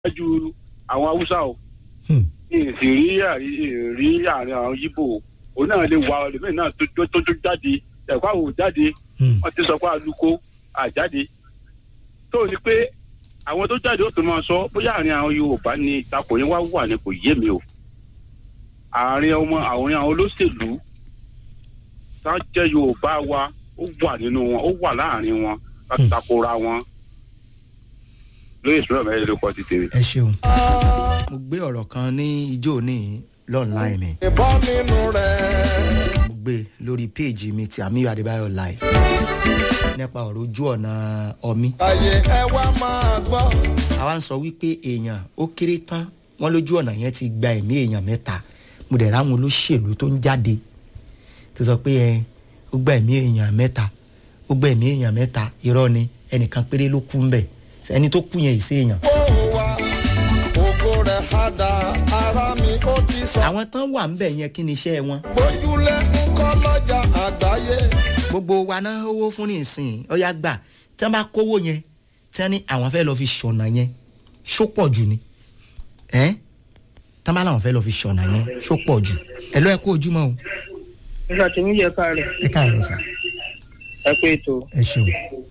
ju àwọn haúsá o Hmm. ìsì rí àrí- rí àárín àwọn yíbò òun náà lè wà ọlẹ́mìn náà tó tó tó jáde ẹ̀kọ́ àwọn ò jáde Hmm. wọ́n ti sọ pé aluko àjáde tó ní pé àwọn tó jáde ó tó máa sọ bóyá àárín àwọn yorùbá ni ìtakò yẹn wá wà ní kò yé mi o àárín ọmọ àwọn àwọn olóṣèlú tá jẹ́ yorùbá wa ó wà nínú wọn ó wà láàárín wọn láti takora wọn lóye ìṣúná mẹ́rin ló kọ́ ti tèmi. ẹ ṣeun. mo gbé ọ̀rọ̀ kan ní ijó ní lọ́ọ̀nláìn ni ìbọn nínú rẹ̀. mo gbé lórí péèjì mi ti àmì adébáyọ̀ live nípa ọ̀rọ̀ ojú ọ̀nà ọmí. ayé ẹ wá máa gbọ́. àwa ń sọ wípé èèyàn ó kéré tán wọn lójú ọ̀nà yẹn ti gba ẹ̀mí èèyàn mẹ́ta mo dẹ̀ ráwọn olóṣèlú tó ń jáde tó sọ pé ẹ ó gba ẹ̀mí èèyàn mẹ́ta ó gba ẹ̀mí èèyàn mẹ́ta irọ́ ni ẹnìkan péré ló kú ń bẹ̀ ẹni tó kú yẹn ìṣe èèyàn. ó wà ògo rẹ̀ á da ara mi ó ti sọ. àwọn tán wà ń bẹ̀ yẹn kí ni iṣẹ́ wọn. bójúlé ń kọ́ lọ́jà àgbáyé. gbogbo wa náà owó fún ní ìsìn ọyá gbà tí wọn bá kówó yẹn tí wọn ní àwọn fẹ́ lọ fi ṣọ̀nà yẹn ṣó pọ̀ jù ni ẹ́ tí wọn bá láwọn fẹ́ lọ fi ṣọ̀nà yẹn ṣó pọ̀ jù ẹ lọ́ ẹ kó ojúmọ́ o. nígbà tí mi yẹ káàárọ̀ ẹ káàárọ̀ sà ẹ pé ètò ẹ ṣeun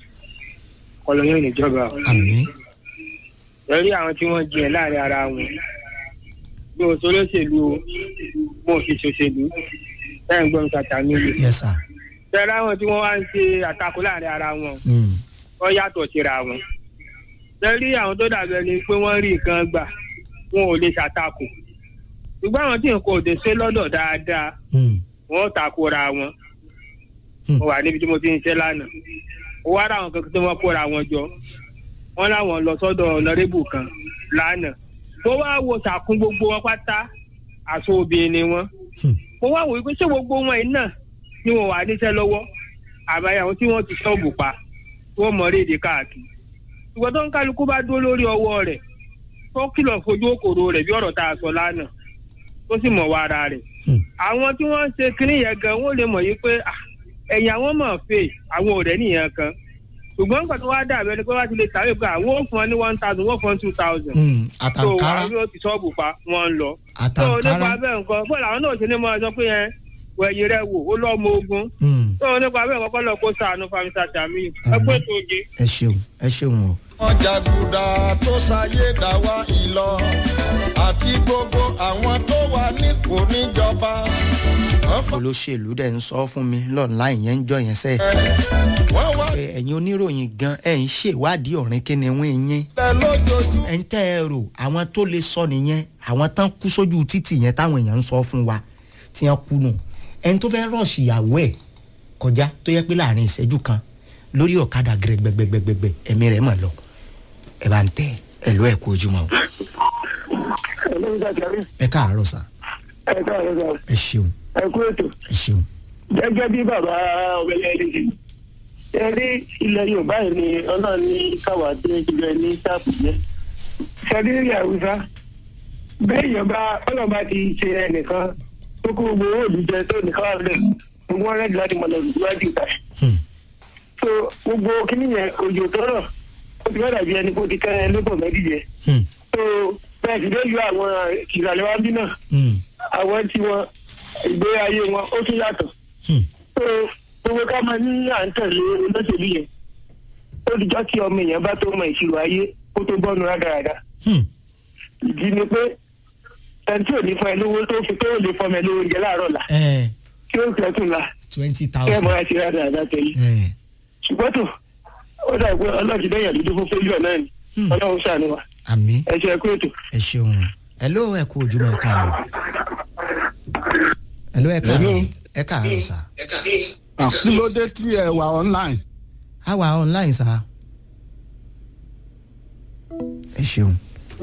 ọlọyọ níjọba àmì lórí àwọn tí wọ́n jiyàn láàrin ara wọn bí o sọlọsẹlú o mo fi ṣòṣèlú bẹ́ẹ̀ ń gbọ́ nǹkan tàmí lò yẹ sà tẹ́lẹ̀ àwọn tí wọ́n wá ń ṣe àtakò láàrin ara wọn Mm, wọ́n yàtọ̀ síra wọn lórí àwọn tó dàbí ẹni pé wọ́n rí nǹkan gbà wọn ò lè ṣàtakò ṣùgbọ́n àwọn tí nǹkan ò dé ṣe lọ́dọ̀ dáadáa mm, wọ́n takora wọn Hmm. mo wà níbi tí mo ti ń ṣe lánàá ó wá ráwọn kankan tí wọ́n kóra wọn jọ wọ́n láwọn lọ sọ́dọ̀ ọ̀nàrẹ́bù kan lánàá mo wá wo sàkún gbogbo wọn pátá àṣọ obìnrin ni wọn Hmm. mo wá wò wípé ṣé gbogbo wọn yìí náà ni wọn wà níṣẹ́ lọ́wọ́ àbáyé àwọn tí wọ́n ti ṣọ́ọ̀bù pa wọ́n mọ̀ rédè káàkiri ṣùgbọ́n tó ń kálukú bá dúró lórí ọwọ́ rẹ̀ tó kìlọ̀ fojú òkòrò rẹ̀ bí ọ̀rọ̀ tá a sọ lánàá tó sì mọ̀ wá ara rẹ̀ Hmm. àwọn tí wọ́n ń ṣe kínní yẹn gan wọ́n lè mọ̀ yí pé ah, ẹ̀yìn àwọn mọ̀ fè àwọn ọ̀rẹ́ nìyẹn kan ṣùgbọ́n nǹkan tó wá dàbẹ́ ni pé wá ti lè tàwé pé àwọn ò fún ọ ní one thousand wọ́n fún ọ two thousand mm, tó àtàǹkárá àwọn yóò ti ṣọ́ọ̀bù pa wọ́n ń lọ. tó nípa àtàǹkárá bẹ́ẹ̀ nǹkan bọ́ọ̀lù àwọn náà ṣe ní máa sọ pé yẹn wẹ̀yìn rẹ̀ wò ó lọ́mọ ogun Mm, tó nípa bẹ́ẹ̀ kọ́kọ́ lọ kó sàánú famisa tàmí ẹ pé tó ge. ẹ ṣeun ẹ ṣeun o. wọn jàgùdà tó ṣayé dá wa ìlọ àti gbogbo àwọn tó wà nípò níjọba. wọ́n fà olóṣèlú dẹ̀ ń sọ fún mi lọ́nà ìyẹn ń jọ yẹn sẹ́ẹ̀. wọ́n wá pé ẹ̀yin oníròyìn gan ẹ̀ ń ṣèwádìí ọ̀rìn kí ni wọ́n yín. lẹ̀ lójoojú. ẹ̀ ń tẹ́ ẹ rò àwọn tó lè sọ nìyẹn àwọn tán kú sójú títì yẹn táwọn èèyàn ń sọ fún wa tí wọ́n kú nù. ẹni tó fẹ́ rọ̀ọ̀ṣì ìyàwó ẹ̀ kọjá tó yẹ pé láàrin ìṣẹ́jú kan lórí ọ̀kadà gẹ̀rẹ́gbẹ̀gbẹ̀gbẹ̀ ẹ̀mí rẹ̀ mọ̀ lọ. ẹ bá ń tẹ ẹ lọ ẹ kú ojúmọ́ o. ẹ káàárọ̀ sà ẹ káàárọ̀ sọ ẹ ṣeun ẹ kú ètò ẹ ṣeun. gẹ́gẹ́ bí bàbá ọ̀gbẹ́lẹ̀ ẹni ṣe ẹ rí ilẹ̀ yorùbá yìí ni ọlọ́run ní káwá tí ó ti bẹ ní sáàpù jẹ́ ṣẹ́dí ní àwùjá bẹ́ẹ̀ yọba ọlọ́ba ti ṣe ẹnìkan tó kó gbogbo owó òdù jẹ tó nìkan wà lẹ̀ gbogbo wọn rẹ́dí láti mọ̀lẹ́ ìwádìí ìta Hmm. so gbogbo kíní yẹn òjò tọrọ ó ti fẹ́ dàbí ẹni kó ti kẹ́ ẹ lébò mẹ́dí jẹ Hmm. so bẹ́ẹ̀ sì lè yọ àwọn ìrànlẹ́ wá bí náà Hmm. àwọn tí wọn ìgbé ayé wọn ó tún yàtọ̀ Hmm. so gbogbo ká máa ní à ń tẹ̀lé olóṣèlú yẹn ó ti jọ́ kí ọmọ èèyàn bá tó mọ ìṣirò ayé kó tó bọ́nu rádaràda Hmm. ìdí ni pé ẹni tí ò ní fún ẹ lówó tó fi tó lè fọmọ ẹ lówó oúnjẹ láàárọ̀ là ẹ tí ó fẹ́ tún la twenty kí ẹ thousand. mọ àti rádaràda tẹ̀lé ẹ ṣùgbọ́n tó ó dà pé ọlọ́ọ̀tì dẹ́yìn dúdú fún fẹ́lú náà ni Hmm. ọlọ́run ṣàánú wa àmì ẹ ṣe kú ètò. ẹ ṣeun ẹ ló ẹ kú ojúmọ́ ẹ káàárọ̀ ẹ ló ẹ káàárọ̀ ẹ káàárọ̀ sà Ah, kí ló dé tí ẹ wà online. á wà online sà ẹ ṣeun